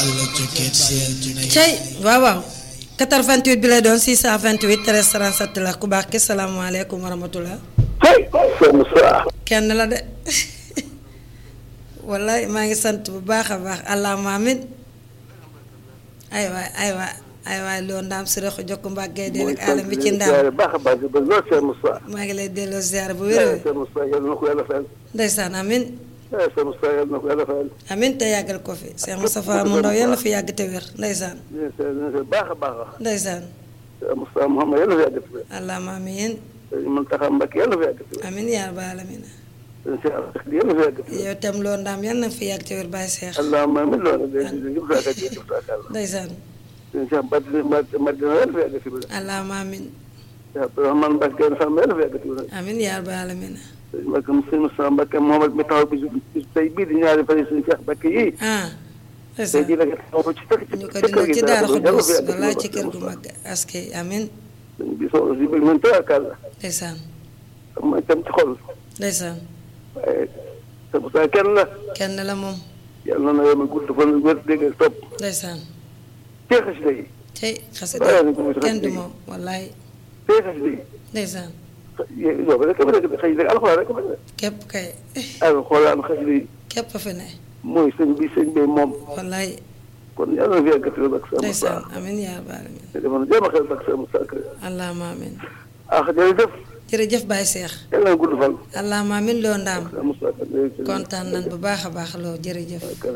cey waaw waaw 88 bi lay doon 628 13 37 la ku baax ki salaamaaleykum wa rahmatulah. hey Cheikh Moussa. kenn la de wallaay maa ngi sant bu baax a baax allahumma amin ay waay ay waay ay waay loo ndaam si rek jokk mbàggee dee rek alam bi ci ndaam baax a baax ba lool Cheikh Moussa. maa ngi lay delloo ziar bu wér Cheikh Moussa yal na ko yàlla fayal. ndeysaan amin Cheikh Moussa yal na ko yàlla fayal. amin te yàggal ko fi Cheikh Moustapha mu ndaw yàlla fi yàgg te wér ndeysaan baax a baax a. ndeysaan Cheikh Moussa Mouhamed yal na fi yàgg te wér. allahumma amin Mountakha Mbacké yal na fi yàgg te wér. amin yaa rabbal alamin Cheikh Abdou yal na fi yàgg te wér. yow tam loo ndaam yàlla na fi yàgg te wér bàyyi Cheikh allahumma amiin loolu de jëf saa kàddu jëf saa kàddu. ndeysaan Cheikh Badji Madina yal na fi yàgg te wér. allahumma amin Cheikh Abdourahmane Mbacké Sam yal na fi yàgg te wér. amin yaa rabbal alamin sëñ Mbacké sëñ Moussa Mbacké Mohamed mi taxaw bi bis tey bii di ñaari fan yi suñu Cheikh Mbacké yii. ah tey ndeysaan jii nag taxaw ci fekk ci ñu ko kër dina gi ci dara daara ko xudus yàlla fi walla yàgg ci kër gu mag askay amin sëñ bi soxla si bëgg nañ tawakal la ndeysaan xam nga itam ci xol ndeysaan waaye sëñ Moussa kenn la kenn la moom yàlla na yow gudd fan wér dégg ak topp ndeysaan tee xasida yi tey xasida waaye nag mu kenn du moom wallaay tee xasida yi ndeysaan yow rek ba rek xëy na alxuraan rek ba rek képp kay ak xoolaan xasida yi képp fi ne mooy sëñ bi sëñ bi moom wallaay kon yàlla na fi yàgg ak sëñ Moussa ndeysaan amin yaa rabbal alamin te defoon jéem a xel ak sëñ Moussa Kër allahumma amin ah jërëjëf jërëjëf Baye Cheikh yàlla na gudd fan allahumma amin loo ndaam sëñ Moussa Kër kontaan nan bu baax a baax loo jërëjëf